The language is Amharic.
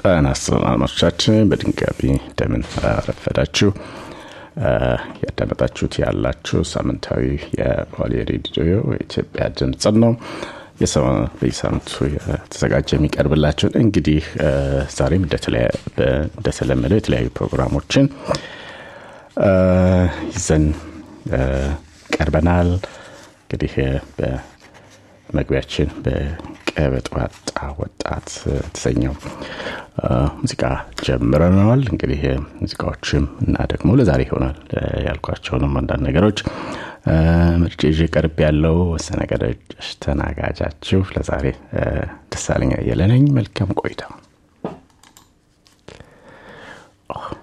ጤና ይስጥልን አድማጮቻችን፣ በድንጋቢ እንደምን አረፈዳችሁ። ያዳመጣችሁት ያላችሁ ሳምንታዊ የኦሌ ሬዲዮ የኢትዮጵያ ድምፅ ነው። በየሳምንቱ የተዘጋጀ የሚቀርብላችሁ እንግዲህ ዛሬም እንደተለመደው የተለያዩ ፕሮግራሞችን ይዘን ቀርበናል። እንግዲህ በመግቢያችን በቀበጥ ዋጣ ወጣት የተሰኘው ሙዚቃ ጀምረነዋል። እንግዲህ ሙዚቃዎችም እና ደግሞ ለዛሬ ይሆናል ያልኳቸውንም አንዳንድ ነገሮች ምርጭ ይዤ ቀርብ ያለው ወሰነገደች ተናጋጃችሁ ለዛሬ ደሳለኛ አየለ ነኝ። መልካም ቆይታ።